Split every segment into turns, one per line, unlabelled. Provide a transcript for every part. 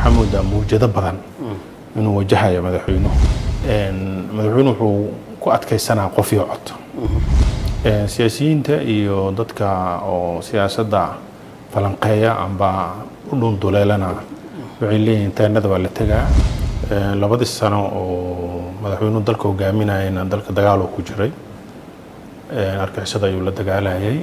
waxaa moodaa mawjado badan inuu wajahayo madaxweynuhu madaxweynuhu wuxuu ku adkaysanaa qof iyo cod siyaasiyiinta iyo dadka oo siyaasadda falanqeeya amba u dhunduleelana waxay leeyihiin taanada waa la tegaa labadii sano oo madaxweynuhu dalka hogaaminayana dalka dagaaloo ku jiray argixisada ayuu la dagaalayay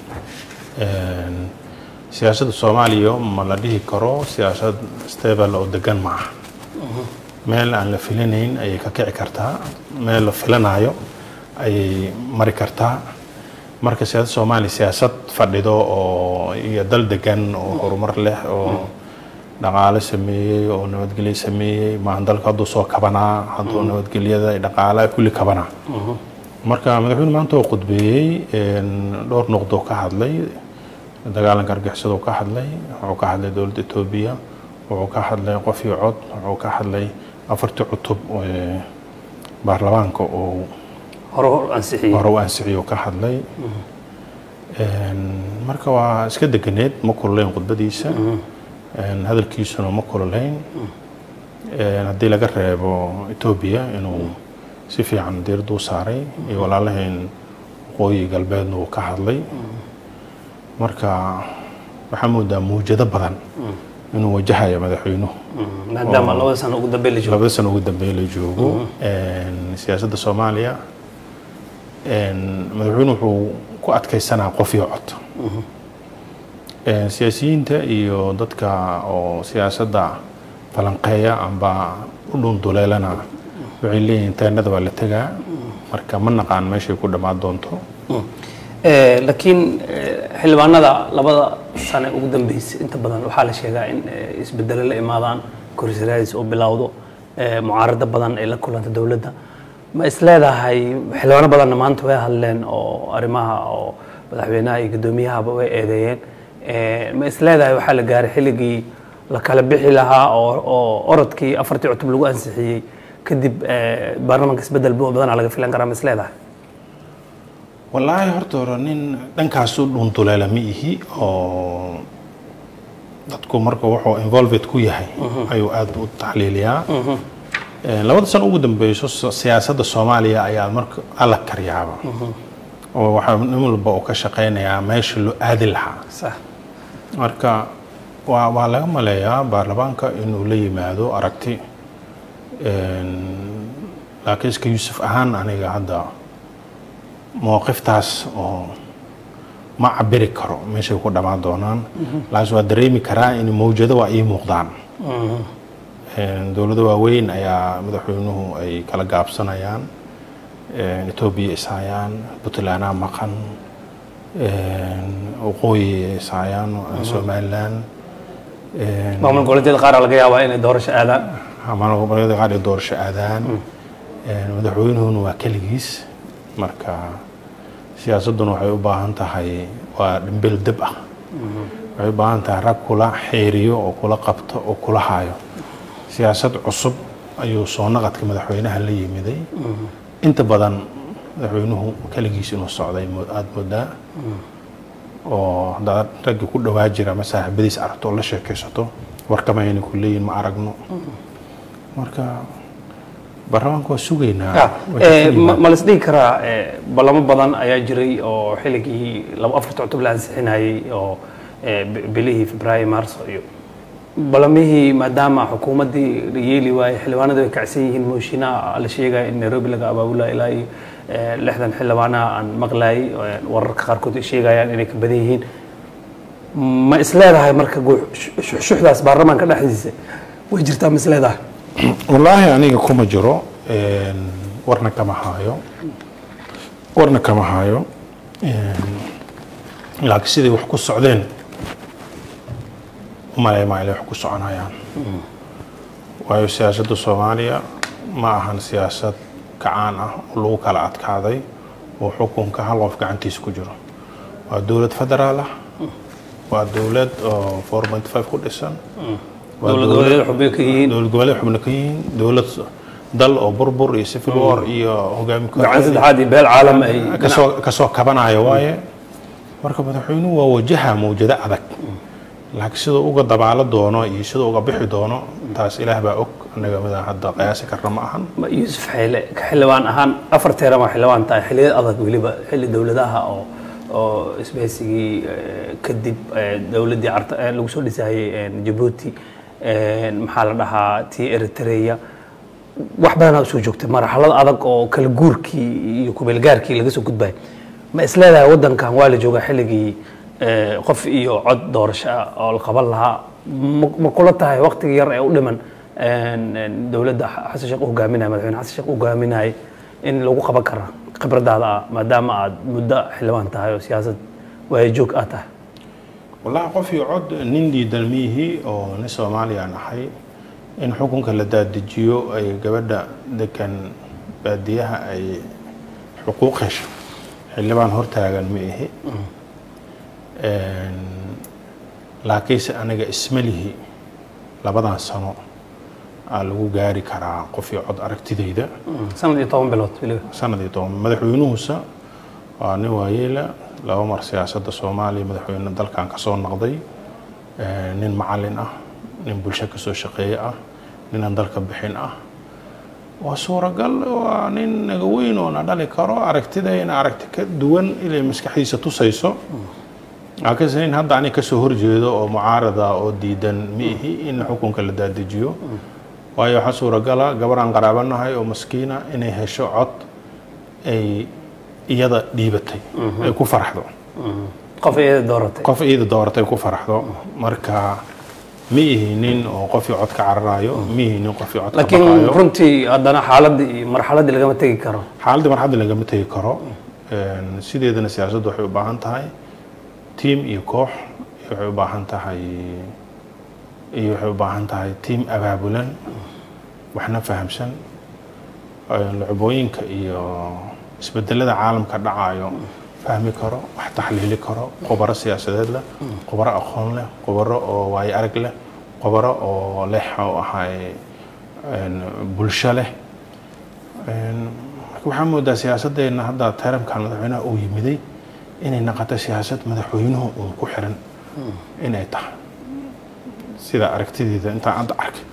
siyaasadda soomaaliya ma la dhihi karo siyaasad stable oo degan ma aha meel aan la filanayn ayay ka kici kartaa meel la filanayo ayay mari kartaa marka siyaasadda soomaaliya siyaasad fadhido oo iyo dal degan oo horumar leh oo dhaqaale sameeyey oo nabadgelyo sameeyey maahan dalka hadduu soo kabanaa hadduu nabadgelyada dhaqaalaha kulli kabanaa marka madaxweyne maanta oo khudbeeyey dhowr noqdoo ka hadlay dagaalanka argixisada ka hadlay wuxuu ka hadlay dowladda etoobiya wuxuu ka hadlay qof iyo cod wuxuu ka hadlay afartii cutub baarlamaanka oo
hore ansixiyey
hore u ansixiyo ka hadlay marka waa iska deganeed ma kululayn khudbadiisa hadalkiisuna ma kululayn haddii laga reebo etoobiya inuu si fiican diiradda u saaray iyo walaalahayn waqooyi galbeedna uu ka hadlay marka waxaa moodaa mawjado badan inuu wajahayo madaxweynuhu
maadaama labada sano ugu dambeyn la joogo
labada sano ugu dambeyn la joogo siyaasadda soomaaliya madaxweynuhu wuxuu ku adkaysanaa qof iyo cod siyaasiyiinta iyo dadka oo siyaasadda falanqeeya amba u dhunduleelana waxay leeyihiin taanada waa la tegaa marka ma naqaan meeshay ku dhammaan doonto
laakiin xildhibaanada labada sane ugu dambeysay inta badan waxaa la sheegaa in isbedelo la imaadaan korisaraadis oo bilowdo mucaarado badan ay la kulanta dowladda ma is leedahay xildhibaano badanna maanta way hadleen oo arrimaha oo madaxweynaha iyo gudoomiyahaba way eedeeyeen ma is leedahay waxaa la gaaray xilligii la kala bixi lahaa oo orodkii afartii cutub lagu ansixiyey kadib baarlamaanka isbedel badanaa laga filan karaa ma is leedahay
wallaahi horta hore nin dhankaasu dhunduleela ma ihi oo dadku marka wuxuu involved ku yahay ayuu aada u taxliiliyaa labada sano ugu dambeyso siyaasadda soomaaliya ayaa marka alla karyaaba oo waxaa nin walba uu ka shaqeynayaa meesha loo aadi lahaa marka waa waa laga maleeyaa baarlamaanka inuu la yimaado aragti laakiin iska yuusuf ahaan aniga hadda mowqiftaas oo ma cabiri karo meeshay ku dhammaan doonaan laakiin waa dareemi karaa in mawjado waa ii muuqdaan dowlado waaweyn ayaa madaxweynuhu ay kala gaabsanayaan etoobiya ishayaan puntlandaa maqan waqooyi ishayaan somalilan
maamul goboleedyada qaar laga yaabaa inay doorasho aadaan
maamul goboleedyada qaar ay doorasho aadaan madaxweynuhuna waa keligiis marka siyaasadduna waxay u baahan tahay waa dhimbil dib ah waxay u baahan tahay rag kula xeeriyo oo kula qabto oo kula haayo siyaasad cusub ayuu soo naqadka madaxweynaha la yimiday inta badan madaxweynuhu keligiis inuu socday aada moodaa oo haddaad raggii ku dhawaa jira ama saaxiibadiis aragto oo la sheekaysato warkama ayna ku leeyihin ma aragno marka baarlamaanka waa sugaynaa
ma la isdhihi karaa ballamo badan ayaa jiray oo xilligii laba afarta cutub la ansixinayay oo bilihii febraayo maarso iyo ballamihii maadaama xukuumaddii la yeeli waayey xildhibaanadu ay kacsan yihiin mooshinaa la sheegaya in nairobi laga abaabula ilaa iyo lixdan xildhibaanaha aan maqlayay wararka qaarkood ay sheegayaan inay ka badan yihiin ma is leedahay marka shuxdaas baarlamaanka dhexdiisa way jirtaa ma is leedahay
wallaahi aniga kuma jiro warna kama haayo warna kama haayo laakiin siday wax ku socdeen umalay maa inay wax ku soconayaan waayo siyaasadda soomaaliya ma ahan siyaasad kacaan ah oo lagu kala adkaaday oo xukunka hal qof gacantiisa ku jiro waa dowlad federaal ah waa dowlad oo four point five ku dhisan
dowlad goboleed xubno ka yihiin
dowlad goboleed xubno ka yihiin dowlad dal oo burbur iyo civil war iyo hogaami
gacan saddexaad iyo beel caalam ay
kasoo kasoo kabanayo waaye marka madaxweynuhu waa wajaha mawjado adag laakiin siduu uga dabaalo doono iyo siduu uga bixi doono taas ilaah baa og annaga midaan hadda qiyaasi karna ma ahan
Ma- yuusuf xeyle ka xildhibaan ahaan afar teeran waa xildhibaan tahay xilliyad adag weliba xilli dowladaha oo oo isbahaysigii eh, kadib eh, dowladdii carta eh, lagu soo dhisayay eh, jabuuti eh, maxaa la dhahaa tii eritrea wax badanaa usoo joogtay marxalad adag oo kala guurkii iyo kumeelgaarkii laga soo gudbay ma isleedahay waddankan waa la joogaa xilligii eh, qof iyo cod doorasho ah oo la qaban lahaa ma- ma kula tahay waqtiga yar ee u dhiman een, een, dowladda xasan sheekh u hogaaminaya madaxweyne xasan sheekh u hogaaminayay in lagu qaban kara khibradaada ah maadaama aad muddo xildhibaan tahay oo siyaasad waayajoog aad tahay
wallahi qof iyo cod nin diidan miyihii oo nin soomaaliyaan ahay in xukunka la daadajiyo ay gabadha degan baadiyaha ay xuquuq hesho xildhibaan hortaagan ma ihi Een, laakiinse aniga ismalihi labadan sano aa lagu gaari karaa qof iyo cod aragtidayda
sanad iyo toban bilood weliba
sanad iyo toban madaxweynuhusa waa nin waayeela laba mar siyaasadda soomaaliya madaxweyne dalkan ka soo noqday Eh, nin macalin ah nin bulsho ka soo shaqeeye ah ninaan dalka bixin ah waa suuragal waa nin naga weyn oo na dhali karo aragtidayna aragti ka duwan inay maskaxdiisa tusayso laakiinse nin hadda aniga kasoo horjeedo oo mucaarada oo diidan ma ihi in xukunka la daadajiyo waayo waxaa suuragala gabar aan qaraabanahay oo maskiina inay hesho cod ay iyada dhiibatay ay ku faraxdo
qof iyada dooratay
qof iyada dooratay ku faraxdo marka ma ihi nin oo qofii cod ka cararayo ma ihi nin qofii cod ka
laakiin
baqaayo
runtii haddana xaaladii iyo marxaladii lagama tegi karo
xaaladii marxadda lagama tegi karo Een, sideedana siyaasaddu waxay u baahan tahay tiim iyo koox iyo waxay u baahan tahay iyo waxay u baahan tahay tiim abaabulan waxna fahamsan Een, lucbooyinka iyo isbedelada caalamka dhacayo fahmi karo wax taxliili karo khubaro siyaasadeed leh khubaro aqoon leh khubaro oo waayo arag leh khubaro oo leh oo ahay een, bulsho leh Een, marka waxaa moodaa siyaasaddeena hadda taramkan madaxweynaha uu yimiday inay noqoto siyaasad madaxweynuhu uun ku xiran inay tahay sida aragtideeda intaan hadda arkay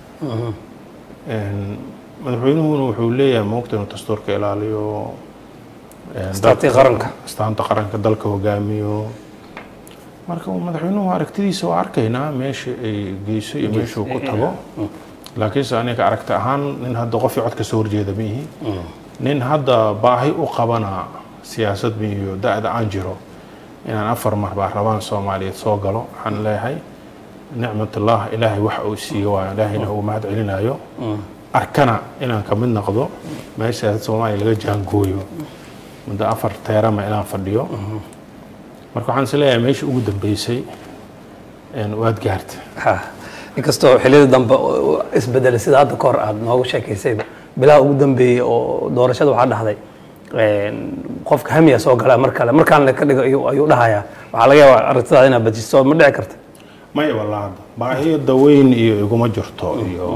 Een, madaxweynuhuna wuxuu leeyahay moogta inuu dastuurka ilaaliyo een,
Astaantii
dalka-
qaranka.
astaanta qaranka dalka hogaamiyo marka uu madaxweynuhu aragtidiisa waa arkaynaa meesha ay geyso iyo meeshuu ku tago laakiinse aniga aragti ahaan nin hadda qofii cod kasoo horjeeda ma ihi nin hadda baahi u qabana siyaasad ma iyo da-da aan jiro inaan afar mar baarlamaan soomaaliyeed soo galo waxaan leeyahay nicmatullah ilaahay wax uu siiyo waayo ilaahayna uu mahad celinayo arkana inaan ka mid noqdo meesha siyaasad soomaaliya laga jaangooyo muddo afar teerama inaan fadhiyo marka waxaan is leeyahay meeshii ugu dambeysay een, waad gaarta
Ha, inkastoo xilliyada dambe oo isbedelay sida hadda kahor aad noogu sheekaysayba bilaha ugu dambeeyey oo doorashada waxaa dhahday een, qofka hamiya soo gala mar kale markaan la ka dhigo ayuu ayuu dhahayaa waxaa laga yaabaa aragtidaada inaad bajiso ma dhici karta
maya walaada baahiyada weyn iyo iguma jirto iyo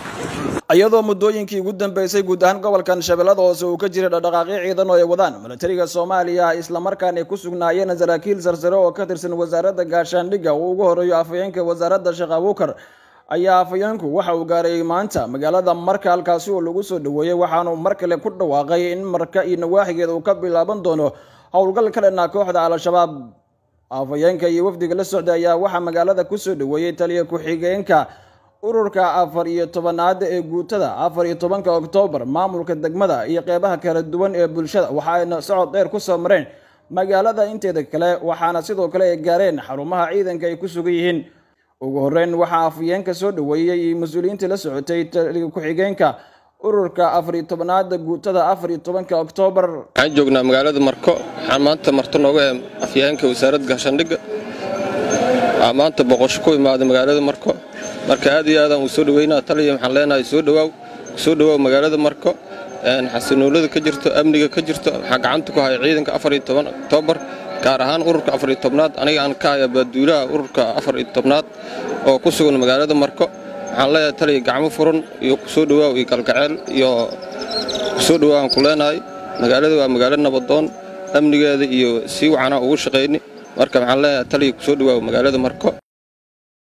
iyadoo muddooyinkii ugu dambeysay guud ahaan gobolkan shabeellada hoose uu ka jiray dhaqdhaqaaqyo ciidan oo ay wadaan milatariga soomaaliya islamarkaana ay ku sugnaayeen saraakiil sarsare oo ka tirsan wasaaradda gaashaandhigga uu ugu horeeyo afhayeenka wasaaradda sheekh abuukar ayaa afhayeenku waxa uu gaaray maanta magaalada marka halkaasi oo lagu soo dhoweeyey waxaanu mar kale ku dhawaaqay in marka iyo nawaaxigeeda uu ka bilaaban doono howlgal ka dhanaa kooxda al-shabaab afhayeenka iyo wafdiga la socday ayaa waxaa magaalada kusoo dhoweeyey taliya ku-xigeenka ururka afar iyo tobanaad ee guutada afar iyo tobanka oktoobar maamulka degmada iyo qeybaha kala duwan ee bulshada waxaayna socod dheer kusoo mareen magaalada inteeda kale waxaana sidoo kale ay gaareen xarumaha ciidanka ay ku sugan yihiin ugu horeyn waxaa afhayeenka soo dhoweeyey iyo mas-uuliyiintii la socotay taliya ku-xigeenka ururka afar iyo tobanaada guutada afar iyo tobanka oktoobar
waxaan joognaa magaalada marko waxaan maanta marto nooga ee afyeenka wasaaradda gaashaandhigga waxaa maanta boqosho ku imaaday magaalada marko marka aad iyo aadaan uu soo dhaweynaa taliya waxaan leenahay soo dhawaaw soo dhawaaw magaalada marko een xasinoolada ka jirto amniga ka jirto waxaa gacanta ku haya ciidanka afar iyo toban oktoobar gaar ahaan ururka afar iyo tobnaad aniga aan ka haya baaduulaha ururka afar iyo tobnaad oo ku sugan magaalada marko waxaan leeyahay taliya gacmo furan iyo kusoo dhawaaw iyo kalgaceel iyo kusoo dhawaawan ku leenahay magaalada waa magaalo nabadoon amnigeeda iyo sii wacanaa ugu shaqayni marka waxaan leeyahay taliya kusoo dhawaaw magaalada marko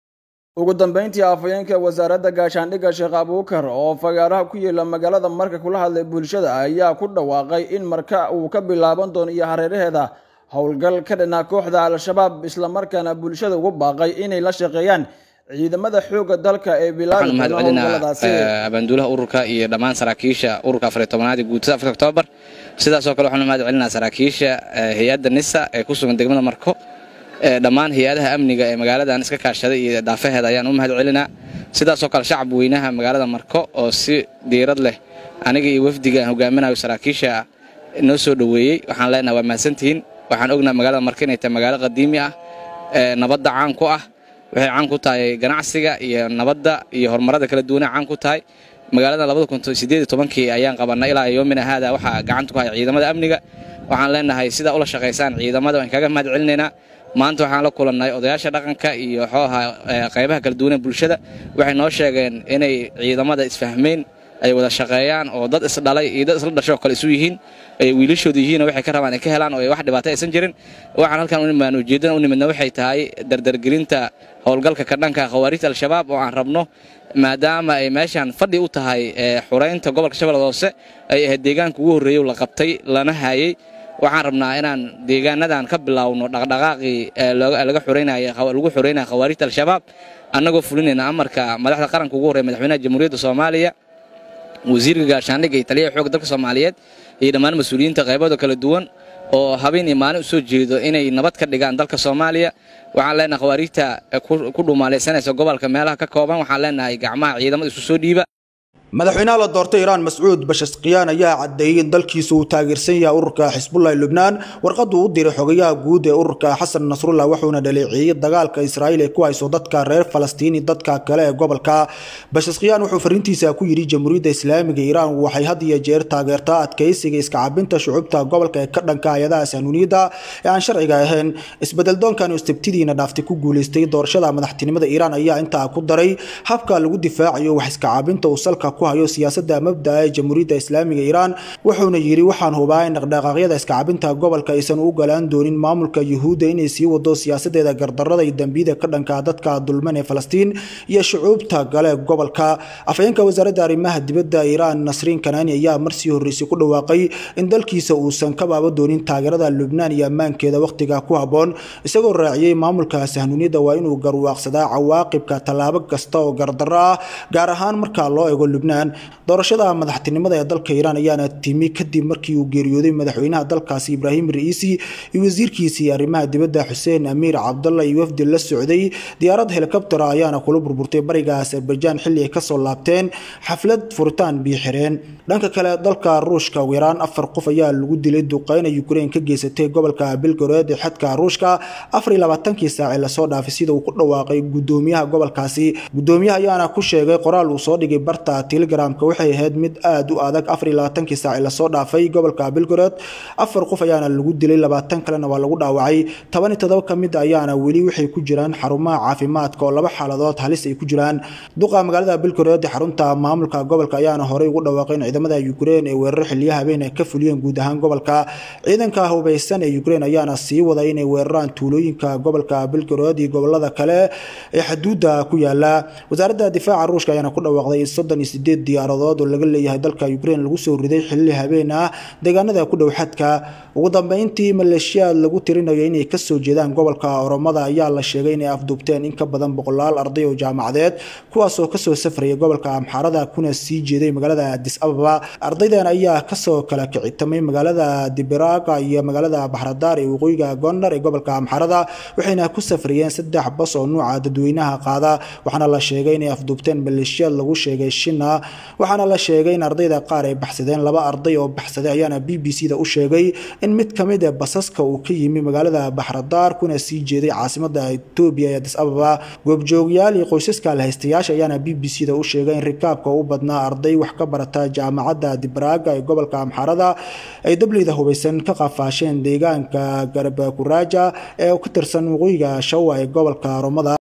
ugu dambeyntii afhayeenka wasaaradda gaashaandhigga sheekh abuukar oo fagaaraha ku yaela magaalada marka kula hadlay bulshada ayaa ku dhawaaqay in marka uu ka bilaaban doono iyo hareeraheeda howlgal ka dhanaa kooxda al-shabaab islamarkaana bulshada ugu baaqay inay la shaqeeyaan ciidamada xoogga dalka ee bilaabi
waxaan
doona
mahadcelinaa
howlgalladaasi
abaanduulaha ururka iyo dhammaan saraakiisha ururka afariy tobanaad ee guutada afar oktoobar sidaasoo kale waxaan mahad celinaa saraakiisha eh, hay-adda nisa ee ku sugan degmada marko eh, dhammaan hay-adaha amniga ee magaaladan iska kaashaday iyo daafaheeda ayaan u mahad celinaa sidaasoo kale shacab weynaha magaalada marko oo si diirad leh aniga iyo wafdiga aan hogaaminayo saraakiisha noo soo dhoweeyey waxaan leenahay waa mahadsantihiin waxaan ognaa magaalada marko inay tahay magaalo qadiimi ah ee nabadda caan ku ah waxay caan ku tahay ganacsiga iyo nabadda iyo horumarada kala duwanay caan ku tahay magaalada labada kun sideed iyo tobankii ayaan qabanay ilaa yoomina haada waxaa gacanta ku haya ciidamada amniga waxaan leenahay sidaa ula shaqaysaan ciidamada waan kaga mahad celinaynaa maanta waxaan la kulannay odayaasha dhaqanka iyo xooha qaybaha kala duwan ee bulshada waxay noo sheegeen inay ciidamada isfahmeyn ay wada shaqeeyaan oo dad isdhalay iyo dad isla dhashoo kale isu yihiin ay wiilashooda yihiin oo waxay ka rabaan ay ka helaan oo ay wax dhibaato aysan jirin waxaan halkan u nimaan ujeeddana u nimidna waxay tahay dardargelinta howlgalka ka dhanka khawaarijta al-shabaab oo aan rabno maadaama ay meeshan fadhi u tahay ee xuraynta gobolka shabeellada hoose ay ahayd deegaanka ugu horreeyey oo la qabtay lana haayey waxaan rabnaa inaan deegaanadan ka bilaawno dhaqdhaqaaqii ee looga- laga xureynaya lagu xureynaya khawaarijta al-shabaab annagoo fulinayna amarka madaxda qaranka ugu horreeya madaxweynaha jamhuuriyadda soomaaliya wasiirka gaashaandhigga iyo taliyaha xoogga dalka soomaaliyeed iyo dhammaan mas-uuliyiinta qaybada kala duwan oo habeen iyo maalin u soo jeedo inay nabad ka dhigaan dalka soomaaliya waxaan leenahay khawaarijta ku ku dhumaalaysanaysa gobolka meelaha ka kooban waxaan leenahay gacmaha ciidamada isu soo dhiiba
madaxweynaha la doortay iiraan mascuud bashasqiyaan ayaa caddeeyey in dalkiisa uu taageersan yahay ururka xisbullah ee lubnaan warqaddu u diray xogayaha guud ee ururka xasan nasrullah wuxuuna dhaleeceeyey dagaalka israa'iil ee ku hayso dadka reer falastiin iyo dadka kale ee gobolka bashasqiyaan wuxuu fariintiisa ku yidhi jamhuuriyadda islaamiga iiraan waxay had iyo jeer taageertaa adkaysiga iskacabinta shucubta gobolka ee ka dhanka hay-adaha sahanuuniyadda ee aan sharciga ahayn isbedeldoonkan oo istibtidiina dhaaftay ku guulaystay doorashada madaxtinimada iiraan ayaa intaa ku daray habka lagu difaacayo wax iskacabinta uu salka ku hayo siyaasadda mabda'a ee jamhuuriyadda islaamiga iiraan wuxuuna yidhi waxaan hubaa in dhaqdhaqaaqyada iskacabinta gobolka aysan u galaan doonin maamulka yuhuudda inay sii wado siyaasadeeda gardarrada iyo dembiyada ka dhanka dadka dulman ee falastiin iyo shucuubta gale ee gobolka afhayeenka wasaaradda arrimaha dibadda iiraan nasriin kanaani ayaa marsii horreysay ku dhawaaqay in dalkiisa uusan ka baaba doonin taageerada lubnaan iyo ammaankeeda wakhtiga ku habboon isagoo raaciyey maamulka sahnuuniyadda waa inuu garwaaqsadaa cawaaqibka tallaabo kasta oo gardarro ah gaar ahaan marka loo eego lubnaan doorashada madaxtinimada ee dalka iiraan ayaana timi kadib markii uu geeriyooday madaxweynaha dalkaasi ibraahim ra'iisi iyo wasiirkiisii arrimaha dibadda xuseen amiir cabdalla iyo wafdi la socday diyaarad helikobtera ayaana kula burburtay bariga azerbaijan xilli ay kasoo laabteen xaflad furitaan biixireen dhanka kale dalka ruushka ugu yaraan afar qof ayaa lagu dilay duqeyna ukraine ka geysatay gobolka belgorod ee xadka ruushka afar iyo labaatankii saaci lasoo dhaafay sida uu ku dhawaaqay gudoomiyaha gobolkaasi gudoomiyaha ayaana ku sheegay qoraal uu soo dhigay barta telegramka waxay ahayd mid aad u adag afar iyo labaatankii saaci lasoo dhaafay gobolka belgorod afar qof ayaana lagu dilay labaatan kalena waa lagu dhaawacay toban iyo todoba ka mid ayaana weli waxay ku jiraan xarumaha caafimaadka oo laba xaaladood halis ay ku jiraan duqa magaalada belgorod ee xarunta maamulka gobolka ayaana horey ugu dhawaaqay in ciidamada ukraine ee weerar xiliya habeen ay ka fuliyeen guud ahaan gobolka ciidanka hubeysan ee ukraine ayaana sii waday inay weeraraan tuulooyinka gobolka belgorod iyo gobolada kale ee xuduudda ku yaala wasaaradda difaaca ruushka ayaana ku dhawaaqday in soddon iyo sideed diyaaradood oo laga leeyahay dalka ukraine lagu soo riday xilli habeen ah deegaanada ku dhow xadka ugu dambeyntii maleeshiyaad lagu tirinayo inay kasoo jeedaan gobolka oromada ayaa la sheegay inay afduubteen in ka badan boqolaal arday oo jaamacadeed kuwaasoo kasoo safraya gobolka amxaarada kuna sii jeeday magaalada adis ababa ardaydan ayaa kasoo kala kicitamay magaalada dibiraga iyo magaalada baxradaar ee waqooyiga gondar ee gobolka amxaarada waxayna ku safrayeen saddex bas oo nuuca dadweynaha qaada waxaana la sheegay inay afduubteen maleeshiyaad lagu sheegay shina waxaana la sheegay in ardayda qaar ay baxsadeen laba arday oo baxsaday ayaana b b c da u sheegay in mid ka mid a basaska uu ka yimi magaalada baxradaar kuna sii jeeday caasimada etoobiya ee adis ababa goobjoogyaal iyo qoysaska lahaystayaasha ayaana b b c da u sheegay in rikaabka u badnaa arday wax ka barata jaamacadda dibraaga ee gobolka amxaarada ay dableyda hubeysan ka qafaasheen deegaanka garabakuraja ee ka tirsan waqooyiga shawa ee gobolka romada